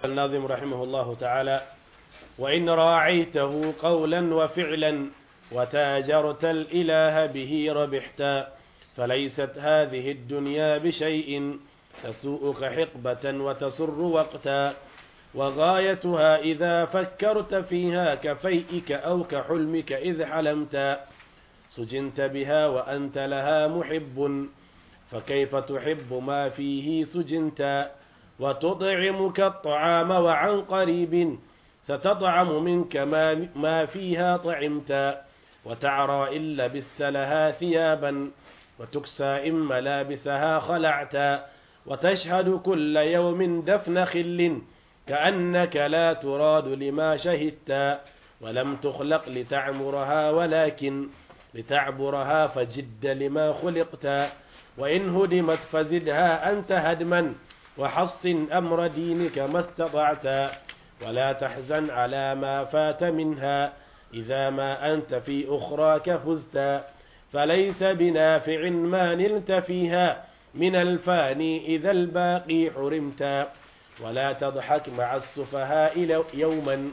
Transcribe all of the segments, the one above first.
الناظم رحمه الله تعالى وإن راعيته قولا وفعلا وتاجرت الإله به ربحتا فليست هذه الدنيا بشيء تسوءك حقبة وتسر وقتا وغايتها إذا فكرت فيها كفيئك أو كحلمك إذ حلمت سجنت بها وأنت لها محب فكيف تحب ما فيه سجنت وتطعمك الطعام وعن قريب ستطعم منك ما, ما فيها طعمت وتعرى إن لبست لها ثيابا وتكسى إن ملابسها خلعت وتشهد كل يوم دفن خل كأنك لا تراد لما شهدت ولم تخلق لتعمرها ولكن لتعبرها فجد لما خلقت وإن هدمت فزدها أنت هدما وحصن أمر دينك ما استطعت ولا تحزن على ما فات منها إذا ما أنت في أخراك فزت فليس بنافع ما نلت فيها من الفاني إذا الباقي حرمت ولا تضحك مع السفهاء يوما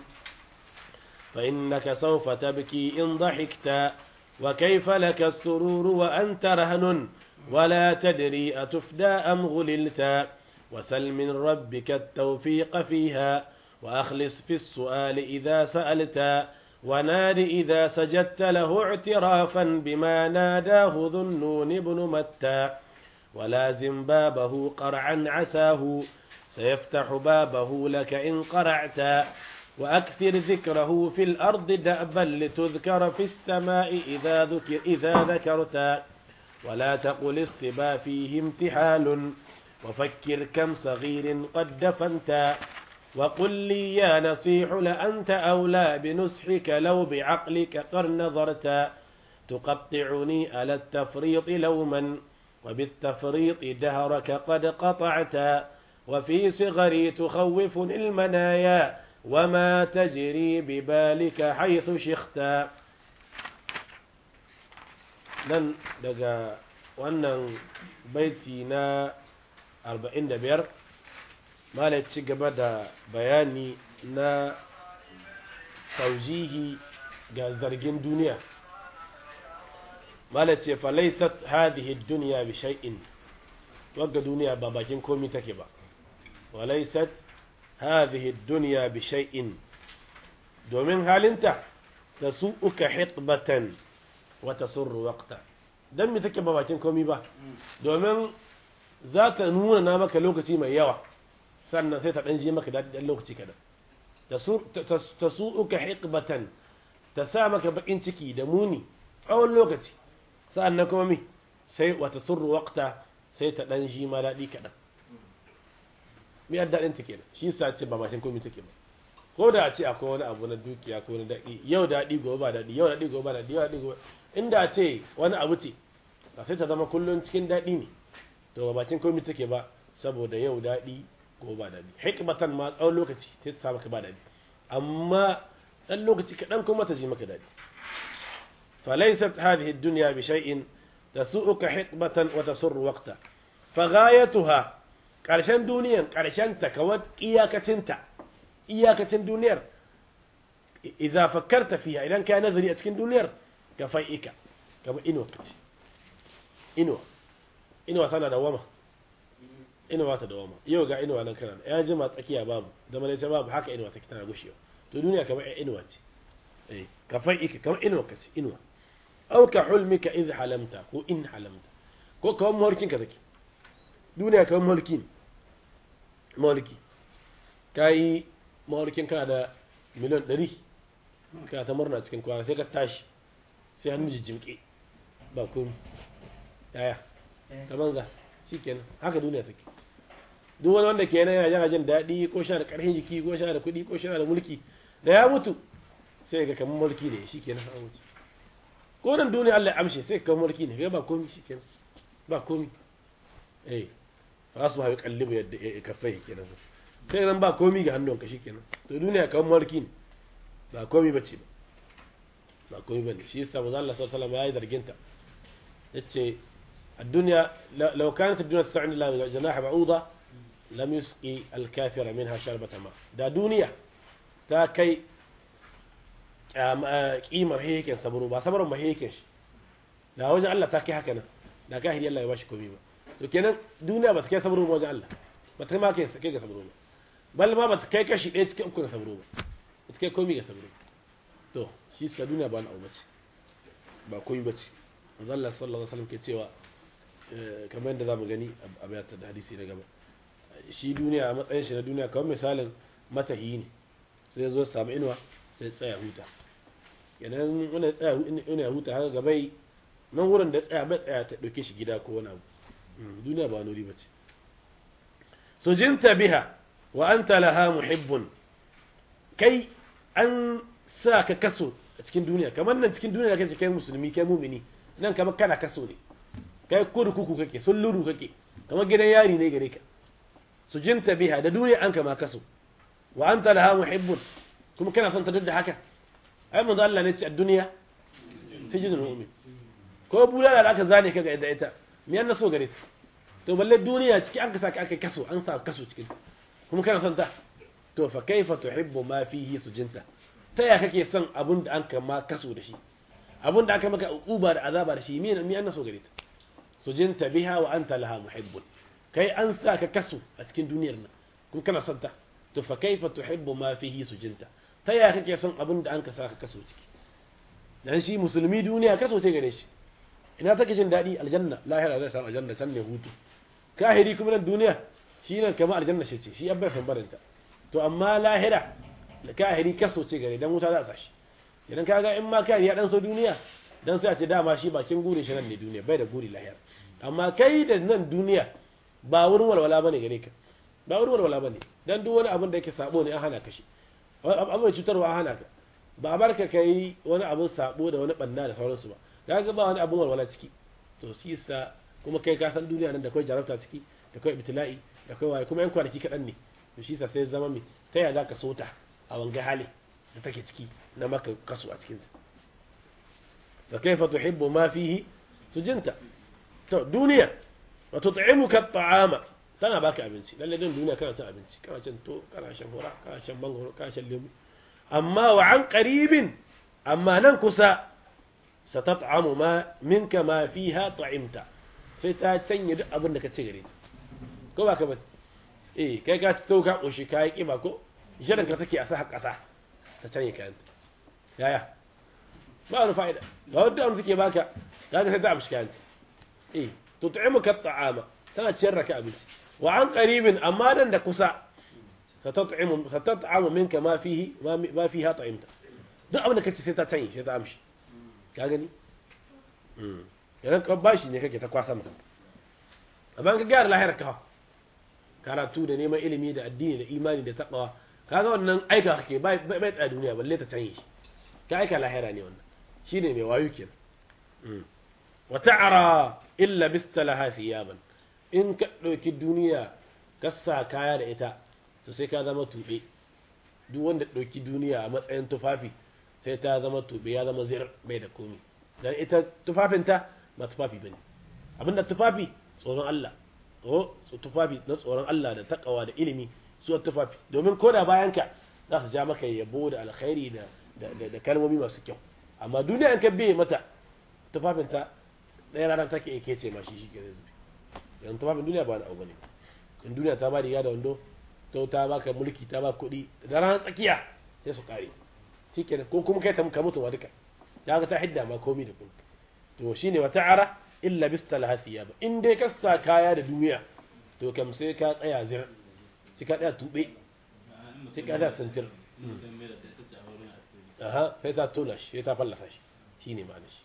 فإنك سوف تبكي إن ضحكت وكيف لك السرور وأنت رهن ولا تدري أتفدى أم غللت وسل من ربك التوفيق فيها وأخلص في السؤال إذا سألت وناد إذا سجدت له اعترافا بما ناداه ذو النون بن متى ولازم بابه قرعا عساه سيفتح بابه لك إن قرعت وأكثر ذكره في الأرض دأبا لتذكر في السماء إذا, ذكر إذا ذكرت ولا تقل الصبا فيه امتحال وفكر كم صغير قد دفنت وقل لي يا نصيح لأنت أولى بنصحك لو بعقلك قد نظرت تقطعني على التفريط لوما وبالتفريط دهرك قد قطعت وفي صغري تخوفني المنايا وما تجري ببالك حيث شخت nan daga wannan baiti na 45 mala ci gaba da bayani na taujihi ga zargin duniya mala ce falaisat hadhihi dunya bi shay'in wagga duniya ba bakin komi take ba walaisat hadhihi dunya bi shay'in domin halinta da su uka hitbatan wa tasurru waqta dan me take ba bakin komi ba domin za ta nuna na maka lokaci mai yawa sannan sai ta dan je maka daɗi dan lokaci kadan ta su uka hitbatan ta sa maka bakin ciki da muni tsawon lokaci sa'annan kuma mi sai wa tasurru waqta sai ta dan ji ma daɗi kadan mi yadda daɗin take da shi sa ce ba bakin komi take ba ko da a ce akwai wani abu na dukiya ko na daɗi yau daɗi gobe ba daɗi yau daɗi gobe ba daɗi yau daɗi gobe inda a ce wani abu ce ba sai ta zama kullum cikin daɗi ne to ba bakin komai take ba saboda yau daɗi gobe ba daɗi hikmatan ma tsawon lokaci sai ta sa maka ba daɗi amma ɗan lokaci kaɗan kuma ta ji maka daɗi falaysat hadhihi ad-dunya bi shay'in tasu'uka hikmatan wa tasurru waqta faghayatuha ƙarshen duniyan ƙarshen ta kawai iyakacinta iyakacin duniyar idza fakkarta fiha idan ka nazari a cikin duniyar ka fai'ika kama inuwa kace inuwa inuwa tana da wama inuwa ta da wama yau ga inuwa nan kana ya jima tsakiya babu da mana ce babu haka inuwa take tana gushewa to duniya kamar inuwa ce eh ka fai'ika kama inuwa kace inuwa aw ka hulmika idh halamta ko in halamta ko kawai mulkin ka take duniya kawai mulki ne mulki kai mawarkin kana da miliyan ɗari kana ta murna cikin kwana sai ka tashi sai hannu jijjimke ba komi yaya ta banza shi kenan haka duniya take duk wani wanda kenan yana yana jin daɗi ko sha da ƙarfin jiki ko sha da kuɗi ko sha da mulki da ya mutu sai ga kamar mulki ne shi kenan an wuce ko nan duniya Allah ya amshe sai ka mulki ne ba komi shi kenan ba komi eh fa su hawi kallibu yadda kafai kenan sai nan ba komi ga hannunka shi kenan to duniya kawai mulki ne ba komi ba ce ba ba komi ba ne shi yasa manzo Allah sallallahu alaihi wasallam yayi zarginta yace الدنيا لو كانت الدنيا تسعني إلى جناح بعوضة lam yusqi al-kafira minha sharbata ma da duniya ta kai kimar hekin saburo ba sabaron ba hekin shi da wajen Allah ta kai haka nan da kahiri Allah ya bashi komai ba to kenan duniya ba ta kai saburo ba wajen Allah ba ta ma kai kai ga saburo ba bal ma ba ta kai kashi ɗaya cikin uku ga saburo ba ba ta kai komai ga saburo to shi sa duniya ba al'auma ce ba komai ba ce manzo Allah sallallahu alaihi wasallam ke cewa kamar yadda zamu gani a bayatar da hadisi na gaba shi duniya a matsayin shi na duniya kamar misalin matahi ne sai zo samu inuwa sai tsaya huta kenan wani tsaya ina huta haka gabai nan wurin da tsaya bai tsaya ta dauke shi gida ko wani abu duniya ba nuri bace sujinta biha wa anta laha muhibbun kai an sa ka kaso a cikin duniya kamar nan cikin duniya kake kai musulmi kai mumini nan kamar kana kaso ne kai kurkuku kake sulluru kake kamar gidan yari ne gare ka sujinta biha da duniya an kama kaso wa anta laha muhibbun kuma kana son ta duk da haka ai manzo Allah ne ce a duniya sijinul mu'min ko bulala da aka zane ka ga da ita me yana so gare ta to balle duniya ciki an ka saka aka kaso an sa kaso cikin kuma kana son ta to fa kaifa tuhibbu ma fihi sujinta ta ya kake son abun da an kama kaso da shi abun da aka maka uba da azaba da shi me me yana so gare ta sujinta biha wa anta laha muhibbun kai an sa ka kaso a cikin duniyar nan kuma kana son ta to fa kaifa tuhibbu ma fihi sujinta ta yaya kake son abin da an ka saka kaso ciki dan shi musulmi duniya kaso ce gare shi ina take jin dadi aljanna lahira zai samu aljanna san ne hutu kahiri kuma nan duniya shi nan kamar aljanna ce shi abba san barinta to amma lahira da kahiri kaso ce gare dan wuta za a sashi idan kaga in ma kahiri ya dan so duniya dan sai a ce dama shi bakin gure shi nan ne duniya bai da guri lahira amma kai da nan duniya ba wurin walwala bane gare ka ba wurin walwala bane dan duk wani abin da yake sabo ne an hana ka shi abin cutarwa an hana ka ba a barka kai wani abin sabo da wani banna da sauransu ba kaga ba wani abin walwala ciki to shi yasa kuma kai ka san duniya nan da kai jarabta ciki da kai ibtila'i da kai waye kuma yan kwanaki kaɗan ne to shi yasa sai zama mai ta yaya zaka sota a wanga hali da take ciki na maka kasu a cikin fa kaifa tuhibbu ma fihi sujinta to duniya wa tut'imuka at'ama tana baka abinci lalle din duniya kana cin abinci kana cin to kana shan hura kana shan mangoro kana shan lemu amma wa an qaribin amma nan kusa satat'amu ma minka ma fiha ta'imta sai ta canye duk abin da ka ci gare ta ko ba ka ba eh kai ka to ka koshi kai kiba ko shirin ka take a sa kasa ta canye kayan yaya ba wani fa'ida ba wanda an suke baka kaga sai ta amshi kayan eh tut'imuka at'ama tana ciyar da ka abinci wa an qaribin amma dan da kusa satat'imu satat'amu minka ma fihi ma fiha ta'imta duk abin da kace sai ta canye sai ta amshi ka gani idan ka bashi ne kake ta kwasa maka amma ka gyara lahira ka karatu da neman ilimi da addini da imani da taqwa kaga wannan aika kake bai bai tsaya duniya balle ta canye shi ka aika lahira ne wannan shine mai wayo kenan wa ta'ara illa bistalaha thiyaban in ka dauki duniya ka sa kaya da ita to sai ka zama tube duk wanda dauki duniya a matsayin tufafi sai ta zama tube ya zama zir bai da komi dan ita tufafinta ba tufafi bane abinda tufafi tsoron Allah o tufafi na tsoron Allah da takawa da ilimi su tufafi domin koda bayan ka za su ja maka yabo da alkhairi da da kalmomi masu kyau amma duniya in ka biye mata tufafinta ɗaya ranar take yake ce ma shi shi ke zubi yan tufafin duniya ba na abu bane in duniya ta ba riga da wando to ta baka mulki ta ba kuɗi da ranar tsakiya sai su kare shikenan ko kuma kai ta ka mutu wa duka da ga ta hidda ma komai da komai to shine wa ta'ara illa bistalaha thiyaba in dai ka sa kaya da duniya to kam sai ka tsaya zir sai ka tsaya tube sai ka da santir aha sai ta tona shi sai ta fallasa shi shine ma'ana shi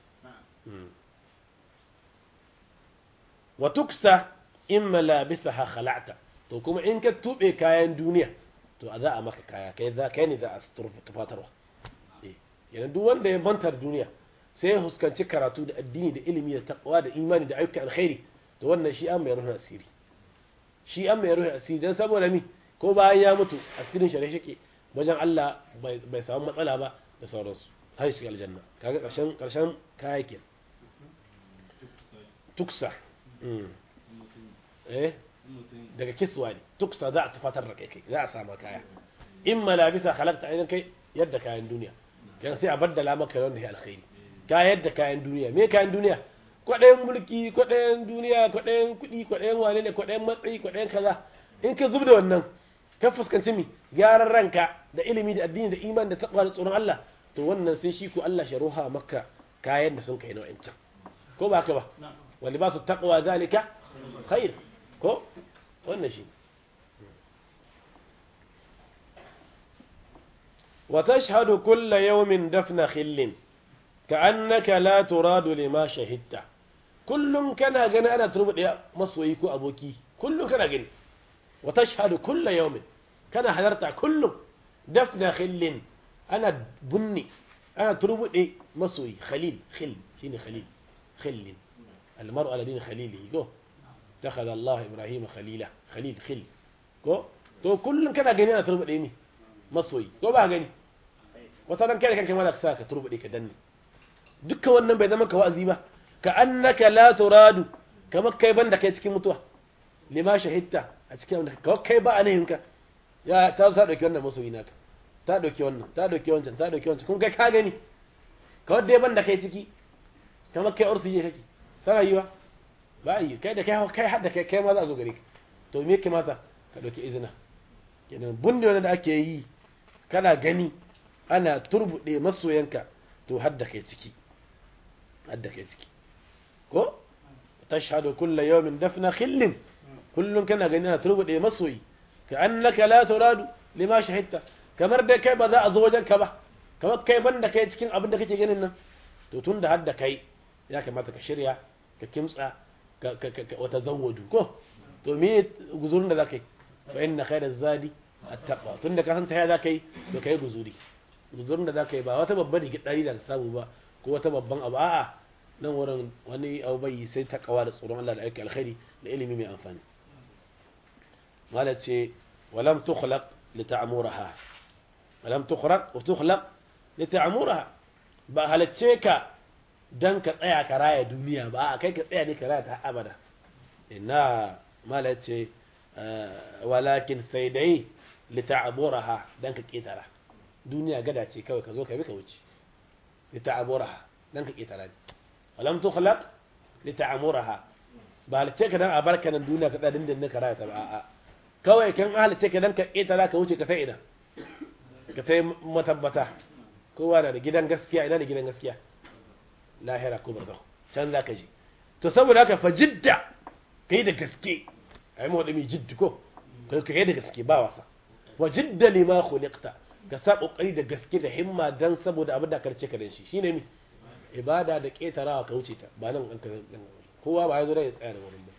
wa tuksa in malabisaha khala'ta to kuma in ka tube kayan duniya to a za a maka kaya kai za kai ne za a tufatarwa yana duk wanda ya bantar duniya sai ya huskanci karatu da addini da ilimi da taqwa da imani da ayyukan alkhairi to wannan shi an mai ruhin asiri shi an mai ruhin asiri dan saboda mi ko bayan ya mutu asirin shari'a shike wajen Allah bai samu matsala ba da sauransu har shi aljanna kaga karshen karshen kaya ke tuksa eh daga kiswa ne tuksa za a tufatar da kai kai za a sama kaya in malabisa halakta ainihin kai yadda kayan duniya kan sai a baddala maka wanda ya alkhairi ka yadda kayan duniya me kayan duniya kwaɗayan mulki kwaɗayan duniya kwaɗayan kuɗi kwaɗayan wane ne kwaɗayan matsayi kwaɗayan kaza in ka zub da wannan ka fuskanci mi gyaran ranka da ilimi da addini da iman da taqwa da tsoron Allah to wannan sai shi ko Allah sharuha maka kayan da sun kai na wa'ancan ko ba ka ba wa libasu taqwa zalika khair ko wannan shi wa tashhadu kulla yawmin dafna khillin ka'annaka la turadu lima shahidta kullum kana gani ana turbuɗe masoyi ko aboki kullum kana gani wa tashhadu kulla yawmin kana halarta kullum dafna khillin ana bunni ana turbuɗe masoyi khalil khil shine khalil khillin almar'u ala din khalilihi go takhadha Allah Ibrahim khalila khalil khil ko to kullum kana gani ana turbuɗe ni masoyi ko ba gani wata ran kai kanka ma ka saka turbuɗe ka danne dukkan wannan bai zama ka wa'azi ba ka annaka la turadu kamar kai banda kai cikin mutuwa lima shahidta a cikin wanda ka kai ba anayin ka ya ta ta dauki wannan masoyi naka ta dauki wannan ta dauki wancan ta dauki wancan kun kai ka gani ka wadda banda kai ciki kamar kai ursu je kake tana yiwa ba yi kai da kai kai hadda kai kai ma za a zo gare ka to me yake mata ka dauki izina kenan bunde wanda da ake yi kana gani ana turbude masoyanka to hadda kai ciki hadda kai ciki ko tashhadu kullu yawmin dafna khillin kullun kana gani ana turbude masoyi ka annaka la turadu lima shahidta kamar dai kai ba za a zo wajen ka ba kamar kai banda kai cikin abin da kake ganin nan to tunda hadda kai ya kamata ka shirya ka kimtsa ka ka ka wata zawwadu ko to me guzurin da zaka yi fa inna khayra zadi at-taqwa tunda ka san ta ya zaka yi to kai guzuri guzurin da zaka yi ba wata babbar rigidari da ka samu ba ko wata babban abu a'a nan wurin wani abu bai sai ta kawa da tsoron Allah da aiki alkhairi da ilimi mai amfani mala ce walam tukhlaq li ta'muraha walam tukhraq wa tukhlaq li ta'muraha ba halacce ka dan ka tsaya ka raya duniya ba a kai ka tsaya ne ka raya ta abada ina mala ce walakin sai dai li ta'muraha dan ka ketara duniya gada ce kawai ka zo ka bi ka wuce li ta'muraha dan ka ketara ne ولم تخلق لتعمرها ba halice ka dan a barka nan duniya ka tsadin da ka rayata ba a'a kawai kan halice ka dan ka ita za ka wuce ka sai ina ka sai matabbata kowa na da gidan gaskiya ina da gidan gaskiya lahira ko barzahu can za ka je to saboda haka fa jidda kai da gaske ai mu mai jiddi ko kai kai da gaske ba wasa wa jidda lima khuliqta ka sa kokari da gaske da himma dan saboda abin da karce ka dan shi shine mi ibada da ƙetarawa ka wuce ta ba nan an ka kowa ba ya zo da ya tsaya da wurin ba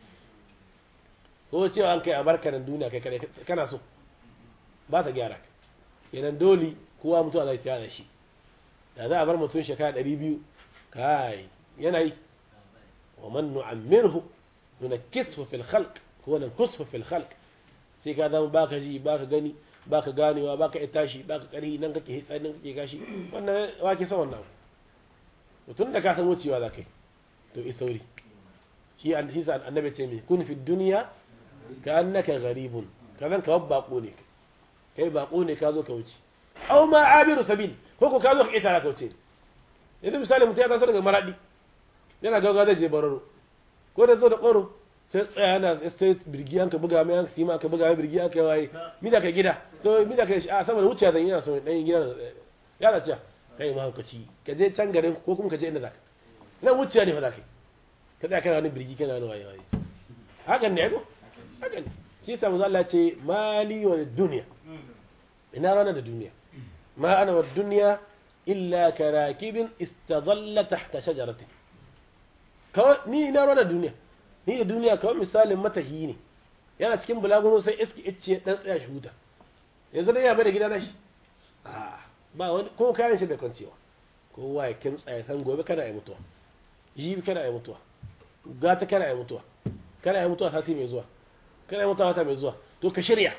ko cewa an kai a barkanan duniya kai kare kana so ba ta gyara ka yanan dole kowa mutuwa zai tsaya da shi da za a bar mutum shekara ɗari biyu kai yana yi wa man nu'ammirhu nunakkishu fil khalq ko nankushu fil khalq sai ka zama baka ji baka gani baka ganewa baka tashi baka ƙarhi nan kake hitsa nan kake gashi wannan wake son wannan tun da ka san wucewa za ka yi to i sauri shi an shi annabi ce mai kun fi duniya ka annaka gharibun ka zan ka bako ne kai bako ne ka zo ka wuce aw ma abiru sabil ko ko ka zo ka ita ka wuce yanzu misali mutum ya taso daga maradi yana gauga zai je bararo ko da zo da ƙoro sai tsaya yana sai birgi an ka buga mai an sima ka buga mai birgi an ka waye mi da ka gida to mi da ka a saboda wuciya zan yana so dan gida ya da ciya kai mahaukaci ka je can garin ko kuma ka je inda zaka nan wuciya ne fa zaka ka tsaya kana wani birgi kana wani waye waye hakan ne ko hakan shi yasa manzo Allah ce mali wa dunya ina rana da duniya ma ana wa dunya illa karakibin istadalla tahta shajarati kawai ni ina rana da duniya ni da duniya kawai misalin matahi ne yana cikin bulaguno sai iski icce dan tsaya shi huta yanzu dai ya bai da gida na shi a'a ba wani ko kayan shi da kwancewa kowa ya kimtsa ya san gobe kana yi mutuwa jibi kana yi mutuwa gata kana yi mutuwa kana yi mutuwa sati mai zuwa kana yi mutuwa wata mai zuwa to ka shirya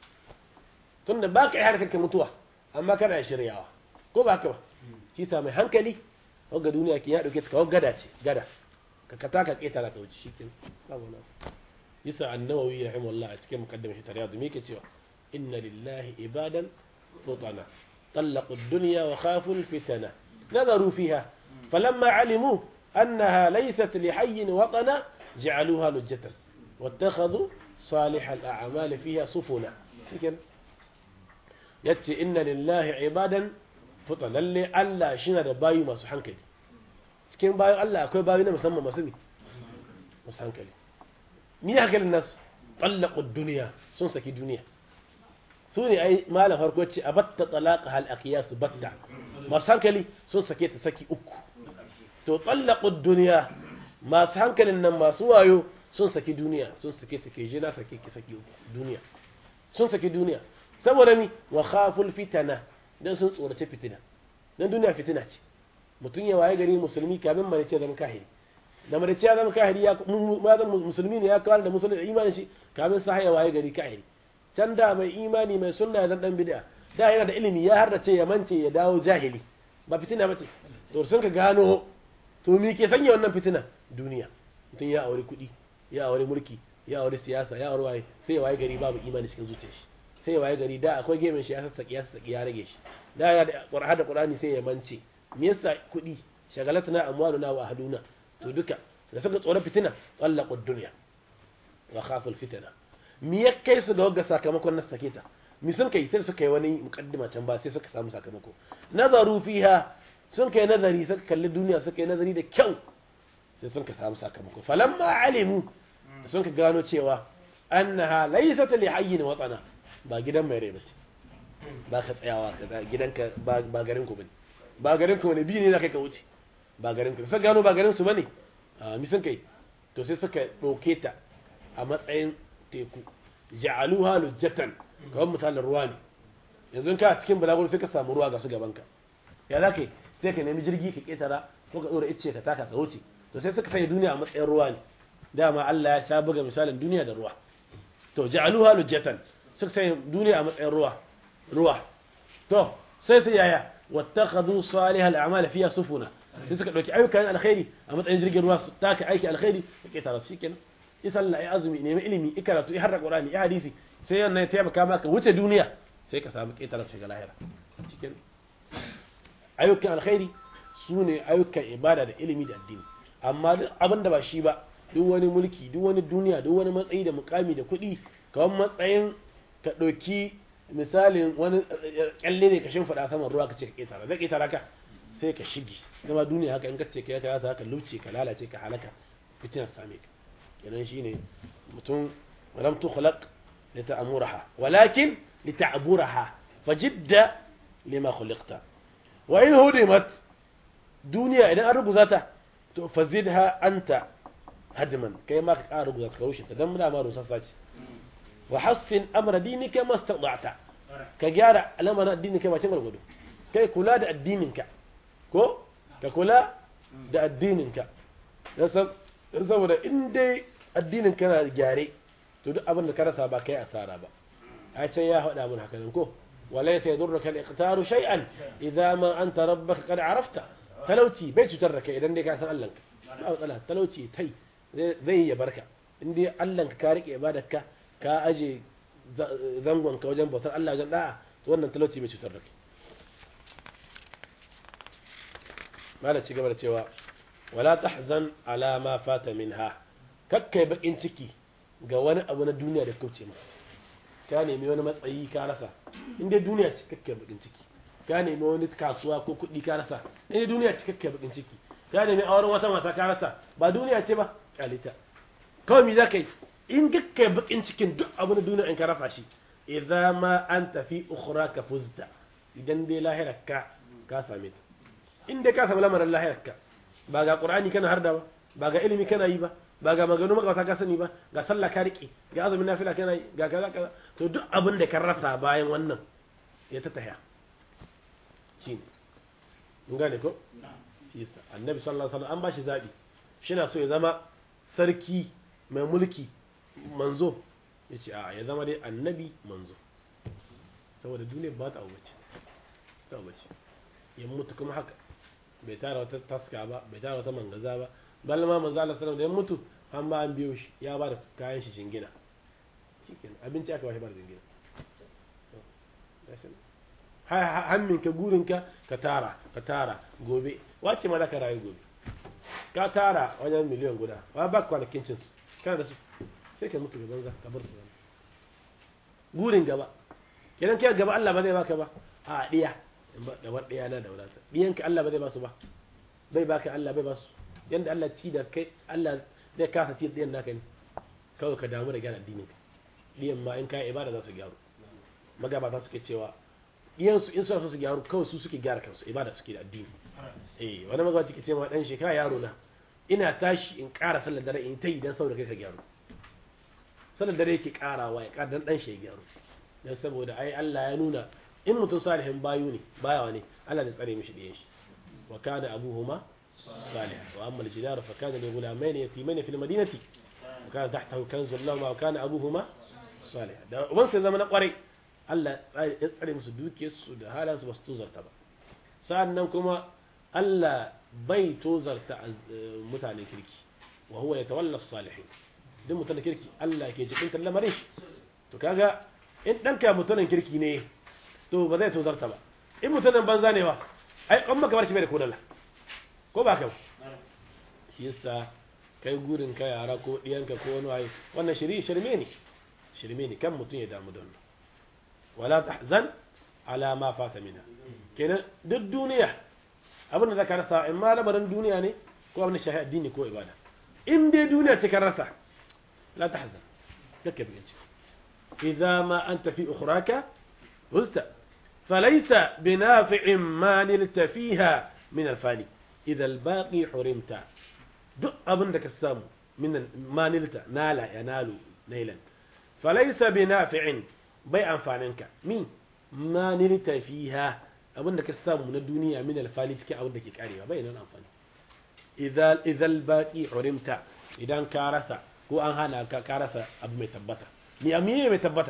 tun da ba ka yi harkar mutuwa amma kana shiryawa ko ba ka ba shi sa mai hankali wagga duniya ki ya dauke ta kawai gada ce gada ka kata ka keta ka wuce shi kin yasa annawawi rahimahullah a cikin muqaddimah shi tariyad me yake cewa inna lillahi ibadan futana طلقوا الدنيا وخافوا الفتنة نظروا فيها فلما علموا أنها ليست لحي وطنا جعلوها لجة واتخذوا صالح الأعمال فيها سفنا يتي إن لله عبادا فطنا اللي ألا شنا باي ما سبحان كلي cikin bayan Allah akwai bayi na musamman masu ne masu hankali ni hankalin nasu tsallakon duniya sun saki duniya su ne ai malam farko ce a batta talaka hal su batta masu hankali sun sake ta saki uku to tsallakon duniya masu hankalin nan masu wayo sun saki duniya sun sake ta ke jina sake ki saki uku duniya sun saki duniya saboda mi wa khaful fitana dan sun tsorace fitina dan duniya fitina ce mutum ya waye gari musulmi kamin mare ce zama kahiri da mare ce ya zama kahiri ya musulmi ne ya kawar da musulmi da imanin shi kamin sa ya waye gari kahiri can da mai imani mai sunna ya dan bid'a da yana da ilimi ya har da ce ya mance ya dawo jahili ba fitina bace to sun ka gano to me ke sanya wannan fitina duniya mutum ya aure kuɗi ya aure mulki ya aure siyasa ya aure waye sai ya waye gari babu imani cikin zuciyar shi sai ya waye gari da akwai gemin shi ya sassaki ya sassaki ya rage shi da ya da qur'ani da qur'ani sai ya mance me yasa kuɗi shagalatna amwaluna wa ahluna to duka da suka tsoron fitina tsallaqud dunya wa khaful fitna mi ya kai su ga wagga sakamakon na sake ta mi sun kai sai suka yi wani mukaddima can ba sai suka samu sakamako nazaru fiha sun kai nazari suka kalli duniya suka yi nazari da kyau sai sun ka samu sakamako falamma alimu sun ka gano cewa annaha laysat li hayyin watana ba gidan mai rai bace ba ka tsayawa ka gidanka ba garin ku bane ba garin ku bane bi ne kai ka wuce ba garin ku sai gano ba garin su bane a mi sun kai to sai suka dauke ta a matsayin teku ja'aluha lujjatan kawai misalin ruwa ne yanzu ka cikin balagur sai ka samu ruwa ga su gabanka ya za ka yi sai ka nemi jirgi ka ketara ko ka tsora icce ka taka ka wuce to sai suka sanya duniya a matsayin ruwa ne dama Allah ya sha buga misalin duniya da ruwa to ja'aluha lujjatan suka sanya duniya a matsayin ruwa ruwa to sai su yaya wattakhadhu salihal a'mal fiha sufuna sai suka dauki ayyukan alkhairi a matsayin jirgin ruwa su taka aiki alkhairi ka ketara shi kenan isalla ya azumi nemi ilimi ikaratu ya harra qur'ani ya hadisi sai wannan ya taimaka maka wuce duniya sai ka samu ƙetare shiga lahira cikin ayyukan alkhairi su ne ayyukan ibada da ilimi da addini amma duk abin da ba shi ba duk wani mulki duk wani duniya duk wani matsayi da mukami da kuɗi kamar matsayin ka ɗauki misalin wani kyalle ne ka shimfiɗa saman ruwa ka ce ka ƙetara zai ƙetara ka sai ka shige zama duniya haka in ka ce ka ya ka haka luce ka lalace ka halaka fitinar same ka kenan shine mutum lam tukhlaq lita'muraha walakin lita'buraha fajidda lima khuliqta wa in hudimat duniya idan an rubuta ta to fazidha anta hadman kai ma ka ƙara rubuta ka rushe ta dan muna ma rusassa ce wa hassin amra dinika mastada'ta ka gyara al'amarin addininka ba cin gudu kai kula da addininka ko ka kula da addininka saboda in dai addinin kana gyare to duk abin da ka rasa ba kai asara ba ai sai ya faɗa mun haka nan ko walaysa yadurruka al-iqtaru shay'an idza ma anta rabbaka qad arafta talauci bai cutar da kai idan dai ka san Allah ka ba matsala talauci tai zai ya barka in dai Allah ka rike ibadarka ka aje zangon ka wajen bautar Allah wajen da'a to wannan talauci bai cutar da kai mala ci gaba da cewa wala tahzan ala ma fata minha kakkai bakin ciki ga wani abu na duniya da kauce ma ka nemi wani matsayi ka rasa in dai duniya ce kakkai bakin ciki ka nemi wani kasuwa ko kuɗi ka rasa in dai duniya ce kakkai bakin ciki ka nemi auren wata mata ka rasa ba duniya ce ba kalita kawai me zaka yi in kakkai bakin cikin duk abu na duniya in ka rasa shi idza ma anta fi ukhraka fuzta idan dai lahirarka ka same ta in dai ka samu lamarin lahirarka ba ga qur'ani kana harda ba ba ga ilimi kana yi ba ba ga maganu makawata ka sani ba ga sallah ka rike ga azumin nafila kana yi ga kaza kaza to duk abin da ka rasa bayan wannan ya ta tahiya shine mun gane ko shi yasa annabi sallallahu alaihi wasallam an bashi zabi shi na so ya zama sarki mai mulki manzo yace a ya zama dai annabi manzo saboda duniya ba ta abubace ta abubace ya mutu kuma haka bai tara wata taska ba bai tara wata mangaza ba bal ma manzo Allah sallallahu alaihi wasallam da ya mutu an ba an biyo shi ya ba da kayan shi jingina shikenan abinci aka ba shi ba da jingina hannun ka gurin ka ka tara ka tara gobe wace ma za ka rayu gobe ka tara wajen miliyan guda wa ba kwanakin cin su kana da su sai ka mutu gaban ka bar su wani gurin gaba idan kai gaba Allah ba zai baka ba a diya da wani diya na da wadata diyanka Allah ba zai ba su ba bai baka Allah bai ba su yanda Allah ci da kai Allah zai kasa ci diyan naka ne kawai ka damu da gyara addinin ka diyan ma in kai ibada za su gyaru magabata suke cewa diyan su in suna so su gyaru kawai su suke gyara kansu ibada suke da addini eh wani magabaci ke cewa dan shekara yaro na ina tashi in ƙara sallar dare in ta yi dan saboda kai ka gyaru sallar dare yake ƙarawa ya ƙara dan dan shi ya gyaru dan saboda ai Allah ya nuna in mutum salihin bayu ne bayawa ne Allah zai tsare mishi diyan shi wa kana abuhuma salih wa amma al-jidar fa kana li ghulamayn yatimayn fi al-madinati wa kana tahtahu kanzun lahum wa kana abuhuma salih da uban sai zama na kwarai Allah ya tsare musu dukiyarsu da halansu ba su tozarta ba sa'annan kuma Allah bai tozarta mutanen kirki wa huwa yatawalla as-salihin duk mutanen kirki Allah ke jikin lamarin shi to kaga in danka mutanen kirki ne to ba zai tozarta ba in mutanen banza ne ba ai an maka bar shi bai da kodalla ko ba ka shi yasa kai gurin ka yara ko diyanka ko wani waye wannan shiri shirme ne shirme ne kan mutum ya damu da wannan wala tahzan ala ma fata mina kenan duk duniya abin da zaka rasa in ma lamarin duniya ne ko abin da shahi addini ko ibada in dai duniya ce ka rasa la tahzan kake bi ciki idza ma anta fi ukhraka uzta فليس بنافع ما نلت فيها من الفاني إذا الباقي حرمت duk abin da ka samu min ma nilta nala ya nalu nailan falaysa bi nafi'in bai amfaninka mi ma nilta fiha abin da ka samu na duniya min alfani cikin abin da ke karewa bai nan amfani idza idza baqi hurimta idan ka rasa ko an hana ka ka rasa abu mai tabbata ni amiye mai tabbata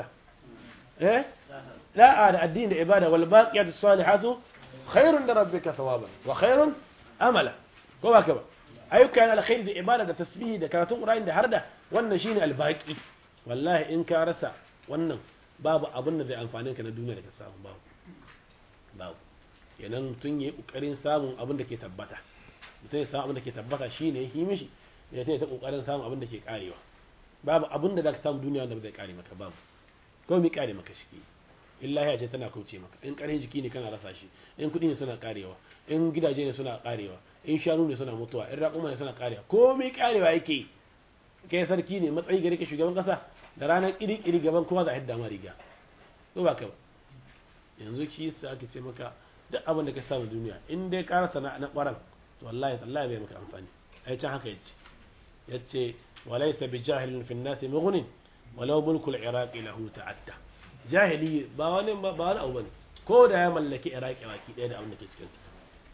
eh لا على الدين عبادة والباقيات الصالحات خير لربك ثوابا وخير أملا كما كما أيوك كان الخير دي عبادة تسبيه ده كانت قرآن ده هرده وانا شيني الباقي والله إن كارسا وانا باب أظن ذي أنفانين كان الدنيا لك السلام باب باب yanan tun yi kokarin samun abin da ke tabbata mutum ya samu abin da ke tabbata shine yi mishi ya ta ta kokarin samun abin da ke karewa babu abin da zaka samu duniya wanda ba zai kare maka babu ko mi kare maka shi illa ya ce tana kauce maka in ƙarfin jiki ne kana rasa shi in kuɗi ne suna karewa in gidaje ne suna karewa in shanu ne suna mutuwa in raƙuma ne suna karewa komai karewa yake kai sarki ne matsayi gare ka shugaban kasa da ranar ƙiri-ƙiri gaban kuma za a hidda ma riga ko ba ka ba yanzu shi yasa ake ce maka duk abin da ka samu duniya in dai ka rasa na ƙwaran to wallahi tallahi bai maka amfani ai can haka yace yace walaysa bi jahilin fi an-nasi mughnin walau mulkul iraqi lahu ta'adda jahili ba wani ba wani abu bane ko da ya mallaki iraki baki ɗaya da abin da ke cikin sa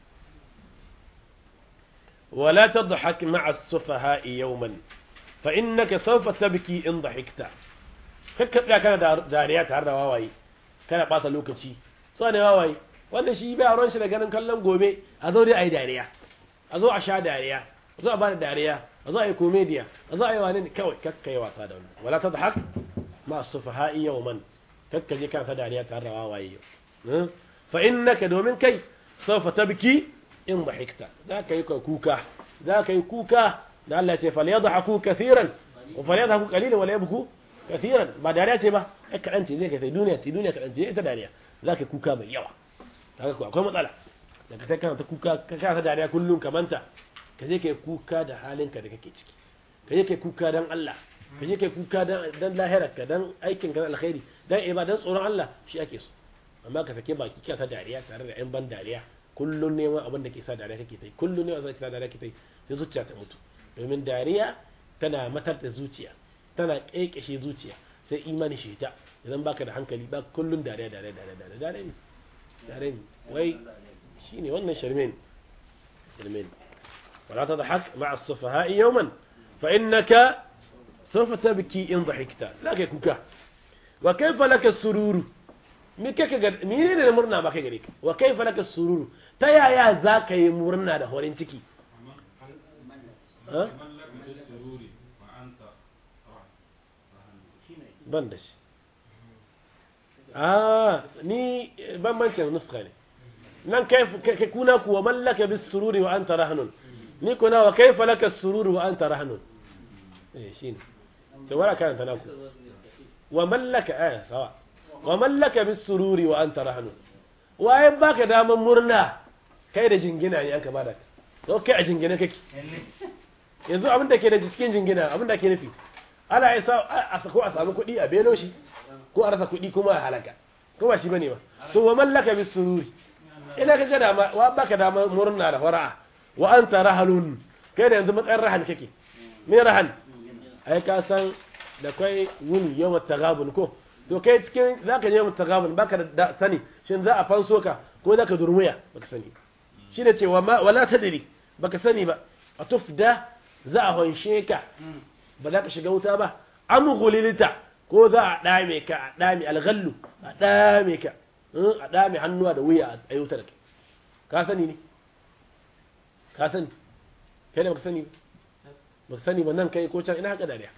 wala tadhak ma'a as-sufaha'i yawman fa innaka sawfa tabki in dhahikta kakka tsaya kana da dariya tare da wawaye kana ɓata lokaci so ne wawaye wanda shi bai aron shi da ganin kallon gobe a zo dai ayi dariya a zo a sha dariya a zo a bada dariya a zo a yi komediya a zo a yi wani kawai kakka yi wasa da wannan wala tadhak ma'a as-sufaha'i yawman kakka je kana ta dariya tare da wawaye yau fa innaka domin kai sawfa tabki in dhahikta za ka yi kuka za ka yi kuka da Allah ce fal yadhaku kaseeran wa fal yadhaku qalilan wa la yabku kaseeran ba dariya ce ba ai kadan ce zai kai sai duniya ce duniya kadan ce ita dariya za ka yi kuka mai yawa kaga ko akwai matsala daga kai kana ta kuka ka kana ta dariya kullum ka manta ka je kai kuka da halinka da kake ciki ka je kai kuka dan Allah ka je kai kuka dan lahirarka dan aikin ka alkhairi dan ibadan tsoron Allah shi ake so amma ka sake baki ka ta dariya tare da yan ban dariya kullun ne abin da ke sa dariya kake tai kullun ne abin da ke sa dariya kake tai sai zuciya ta mutu domin dariya tana matar da zuciya tana kekeshe zuciya sai imani shi ta idan baka da hankali ba kullun dariya dariya dariya dariya dariya ne dariya ne wai shine wannan sharmin sharmin ولا تضحك مع السفهاء يوما فإنك سوف تبكي إن ضحكت لا كيكوكا وكيف لك السرور mene ne murna ba kai gare ka wa kaifa laka sururu ta yaya za ka yi murna da horin ciki ban da shi ah ni bambancin nuska ne nan kai kuna kuwa mallaka bis sururi wa anta rahnun ni kuna wa kaifa laka sururu wa anta rahnun eh shine to wala kan ta naku wa mallaka eh sawa wa mallaka bis sururi wa anta rahnun waye baka daman murna kai da jingina ne aka bada to kai a jingina kake yanzu abin da ke da cikin jingina abin da ke nufi ana isa a sako a samu kuɗi a belo shi ko a rasa kuɗi kuma a halaka ko ba shi bane ba to wa mallaka bis sururi ina kaga dama wa baka dama murna da fara'a wa anta rahalun kai da yanzu matsayin rahan kake me rahan ai ka san da kai wuni yawm tagabun ko to kai cikin zaka je yawm tagabun baka da sani shin za a fanso ka ko zaka durmuya baka sani shine cewa wala tadri baka sani ba a tufda za a hanshe ka ba za ka shiga wuta ba am ghulilta ko za a dame ka a dame alghallu a dame ka a dame hannuwa da wuya a wuta da kai ka sani ne ka sani kai da baka sani ba ka sani ba nan kai ko can ina haka dariya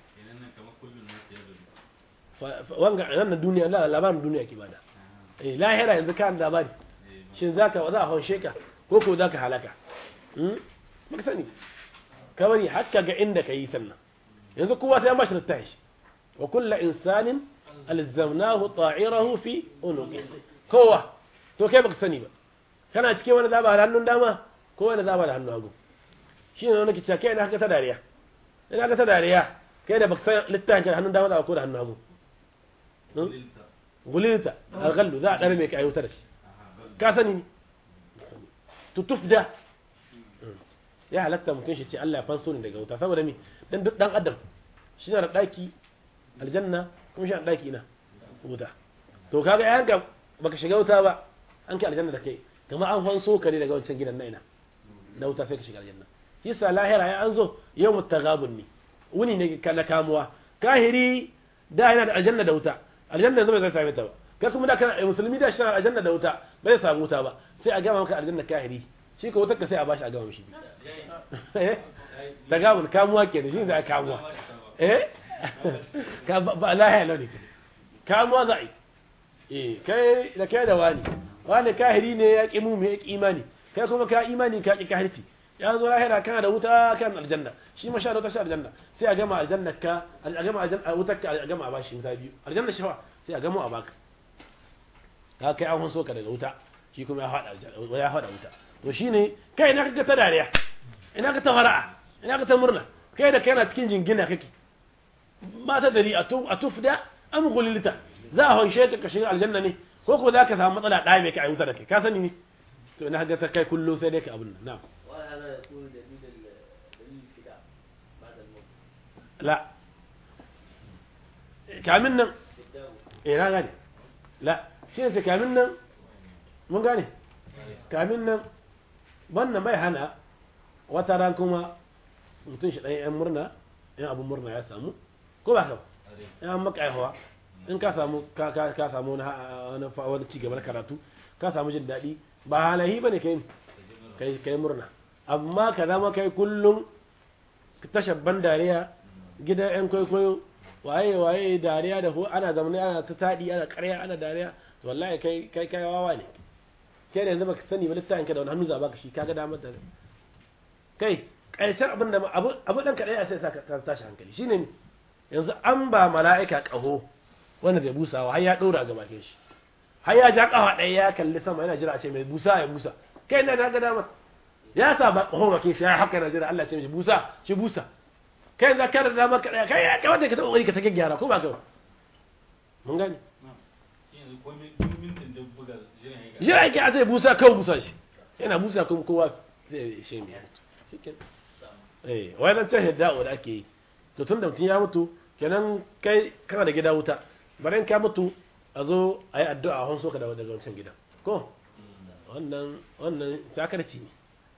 wanga nan duniya la labarin duniya ke bada eh lahira yanzu kan labari shin zaka za a hanshe ka ko ko zaka halaka hmm baka sani ka bari hakka ga inda ka yi sannan yanzu kowa sai an bashi littafi shi wa kullu insanin alzamnahu ta'irahu fi unuqi kowa to kai baka sani ba kana cike wani zaba da hannun dama ko wani zaba da hannun hagu shi ne wani ke cewa kai ina haka ta dariya ina haka ta dariya kai da baka san littafin da hannun dama da ko da hannun hagu gulilta alghallu za a dare mai ka ayyuta da shi ka sani ne tutufda ya halatta mutum shi ce Allah ya fanso ni daga wuta saboda mi dan duk dan adam shi na da daki aljanna kuma shi na daki ina wuta to kaga yayanka baka shiga wuta ba an kai aljanna da kai kamar an fanso ka ne daga wancan gidan na ina na wuta sai ka shiga aljanna yasa lahira ya an zo yawmu taghabun ne wuni ne na kamuwa kahiri da yana da aljanna da wuta aljanna yanzu bai zai same ta ba kai kuma da kana musulmi da shi na aljanna da wuta bai samu wuta ba sai a gama maka aljanna kahiri shi ko wutar ka sai a bashi a gama mishi ta gabun kamuwa ke da shi za a kamuwa eh ka ba lahiya lau ne kamuwa za a yi eh kai da kai da wani wani kahiri ne ya ƙi mu ya ƙi imani kai kuma ka imani ka ƙi kahirci ya zo lahira kana da wuta kan aljanna shi ma sha da wuta sha aljanna sai a gama aljanna ka a gama aljanna wutar ka a gama a bashi wuta biyu aljanna shi fa sai a gama a baka ka kai an so ka daga wuta shi kuma ya faɗa aljanna ya faɗa wuta to shine kai ina kaga ta dariya ina ka ta fara'a ina ka ta murna kai da kai na cikin jingina kake ba ta dari a tufda am gulilta za a hanshe ka shiga aljanna ne ko ko za ka samu matsala ɗaya mai kai a wuta da kai ka sani ne to ina kaga ta kai kullum sai dai ka abin nan na'am لا kamin nan eh na gane la shi ne kamin nan mun gane kamin nan wannan bai hana wata ran kuma mutum shi ɗan yan murna yan abin murna ya samu ko ba ka yan maka aihuwa in ka samu ka ka samu wani wani ci gaba karatu ka samu jin daɗi ba halahi bane kai kai kai murna amma ka zama kai kullum tashabban dariya gidan yan kwaikwayo waye waye dariya da ana zamani ana ta taɗi ana ƙarya ana dariya to wallahi kai kai kai wawa ne kai da yanzu baka sani ba littafin ka da wani hannu za baka shi kaga damar da kai ƙarshen abin da abu abu dan kaɗai a sai sa ka tashi hankali shine ne yanzu an ba mala'ika ƙaho wanda zai busawa har ya ɗora ga bakin shi har ya ja ƙafa ɗaya ya kalli sama yana jira a ce mai busa ya busa kai na ga damar ya sa ba ƙaho bakin shi ya haka yana jira Allah ce mishi busa shi busa kai za ka da maka daya kai ya kamata ka taɓa wani ka ta gyara ko ba ka ba mun gani jira yake a zai busa kawai busa shi yana busa kuma kowa zai shi mai shikin eh wai nan can hidda da ake yi to tun da mutum ya mutu kenan kai kana da gida wuta bari ka mutu a zo a yi addu'a a hanso ka daga wancan gidan ko wannan wannan sakarci ne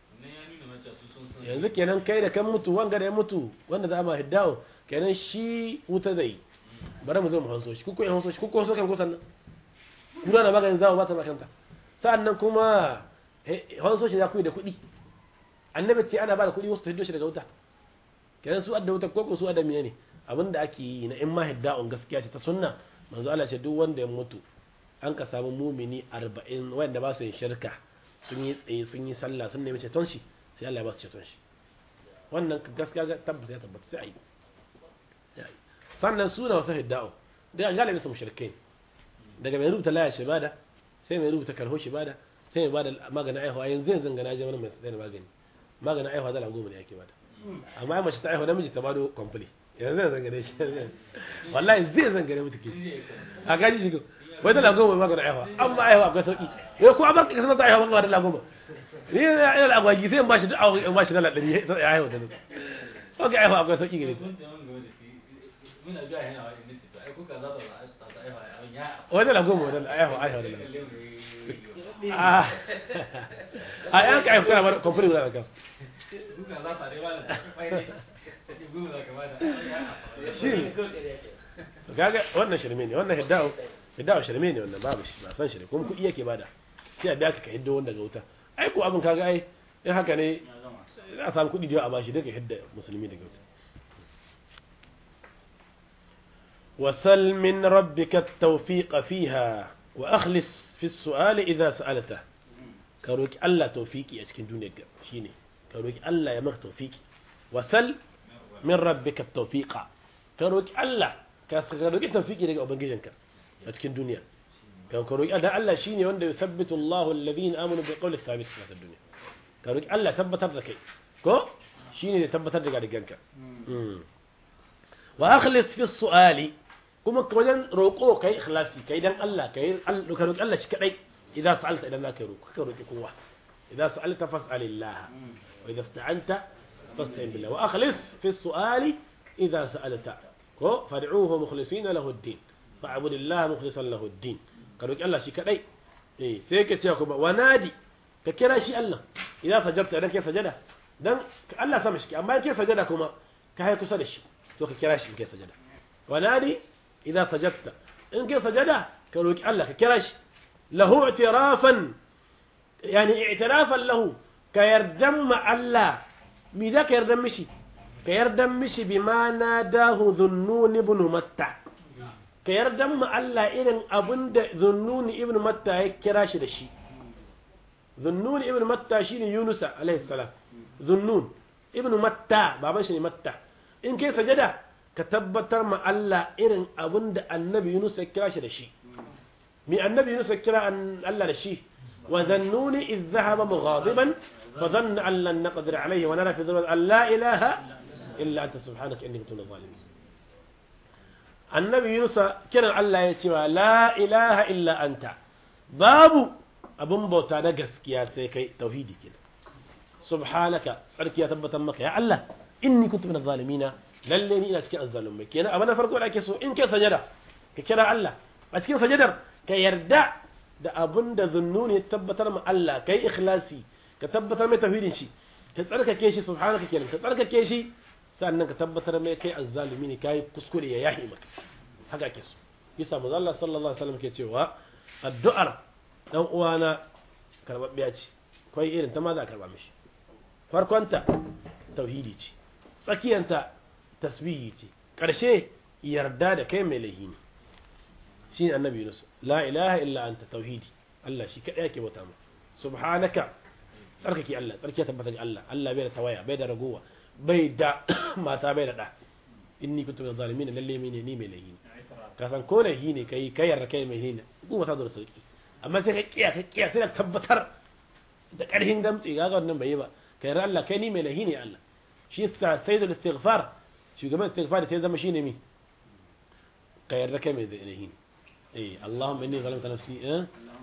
yanzu kenan kai da kan mutu wanga da ya mutu wanda za a ma hiddawo kenan shi wuta zai bari mu zo mu hanso shi kuku ya hanso shi kuku hanso kan kusan nan kura na maganin zawo ba ta makanta sa'annan kuma hanso shi za ku yi da kuɗi annabi ce ana ba da kuɗi wasu ta hiddo shi daga wuta kenan su adda wuta koko su adda miya ne abinda ake yi na in ma hidda'un gaskiya ce ta sunna manzo Allah ce duk wanda ya mutu an ka samu mumini 40 wanda ba su yin shirka sun yi tsaye sun yi sallah sun nemi ceton shi sai Allah ya ba su ceton shi wannan gaskiya ga tabbata ya tabbata sai ayi sannan suna wasu hidda'u da galibin su mushrikai daga mai rubuta laya shibada sai mai rubuta karho shibada sai mai bada maganin aihuwa yanzu yanzu ga naje wani mai tsaye da magani maganin aihuwa dala goma ne yake bada amma ai mace ta aihuwa namiji ta bado kwamfuli yanzu yanzu gane shi wallahi zai zan gane mutu kishi a gaji shi wai dala goma mai maganin aihuwa amma aihuwa akwai sauki yau ko abin ka sanar da aihuwa ba dala goma ni ina da agwagi sai in bashi duk in bashi dala ɗari ya aihuwa da nuka ok aihuwa akwai sauki gare wai dala goma dala aihuwa aihuwa dala a yan ka aihuwa kana ba kwamfuli guda da kan shi gaga wannan shirme ne wannan hidda'u hidda'u shirme ne wannan babu shi ba san shi ne kuma kuɗi yake bada sai a biya ka hiddo wanda ga wuta ai ko abin kaga ai in haka ne za a samu kuɗi da a bashi duka hidda musulmi daga wuta وسل من ربك التوفيق فيها وأخلص في السؤال إذا سألته كروك الله توفيقي أشكن دونك شيني كروك الله يمغ توفيقي وسل من ربك التوفيق كروك الله كروك توفيقي لك أبنجيجنك أشكن دنيا كروك الله الله شيني وند يثبت الله الذين آمنوا بقول الثابت في الدنيا كروك الله ثبت لك كو شيني ثبت لك رجانك وأخلص في السؤال kuma ka wajen roƙo kai ikhlasi kai dan Allah kai ka roƙi Allah shi kadai idan sa'alta idan zaka roƙo ka roƙi kowa idan sa'alta fas'alillah wa idan ista'anta fasta'in billah wa akhlis fi su'ali idan sa'alta ko fad'uhu mukhlisina lahu ad-din fa'budillah mukhlisan lahu ad-din ka roƙi Allah shi kadai eh sai ka ce kuma wanadi ka kira shi Allah idan sajabta idan kai sajada dan Allah sama shi amma kai sajada kuma ka hai kusa da shi to ka kira shi kai sajada wanadi إذا سجدت إن كي سجدة كروك الله كراش له اعترافا يعني اعترافا له كيردم الله ماذا كيردم مشي كيردم مشي بما ناداه ذنون ابن متى كيردم الله إذن أبند ذنون ابن متى كراش دشي ذنون ابن متى شيني يونس عليه السلام ذنون ابن متى بابا شيني متى إن كي سجدة ka tabbatar ma Allah irin abin da annabi Yunus ya kira shi da shi mi annabi Yunus ya kira Allah da shi wa zannuni iz zahaba mughadiban fa dhanna an lan naqdir alayhi wa nara fi dhulmat an la ilaha illa anta subhanaka inni kuntu minadh zalimin annabi Yunus kiran Allah ya ce la ilaha illa anta babu abun bauta na gaskiya sai kai tauhidi kenan subhanaka tsarki ya tabbatar maka ya Allah inni kuntu minadh zalimin lalle ni ina cikin azzalumai kenan abin na farko da ake so in kai sajada ka kira Allah a cikin sajadar ka yarda da abin da zunnuni ya tabbatar ma Allah kai ikhlasi ka tabbatar mai tauhidin shi ka tsarkake shi subhanaka kenan ka tsarkake shi sannan ka tabbatar mai kai azzalumi ne kai kuskure ya yahi maka haka ake so yasa manzo Allah sallallahu alaihi wasallam ke cewa addu'ar dan uwana karbabbiya ce kai irin ta ma za a karba mishi farkonta tauhidi ce tsakiyanta tasbihi ce ƙarshe yarda da kai mai lahi ne shi ne annabi yunus la ilaha illa anta tauhidi Allah shi kaɗai yake bauta mu subhanaka tsarkake Allah tsarki tabbata ga Allah Allah bai da tawaya bai da ragowa bai da mata bai da da inni kuntu min zalimin lalle mene ni mai lahi ne ka san ko lahi ne kai kai yarda kai mai lahi ne kuma ta da sauki amma sai ka kiya ka kiya sai ka tabbatar da ƙarfin gamtsi ga wannan bai yi ba kai yarda Allah kai ni mai lahi ne Allah shi yasa sayyidul istighfar shugaban istighfar sai zama shine mi ka yarda kai mai zai eh Allahumma inni zalamta nafsi eh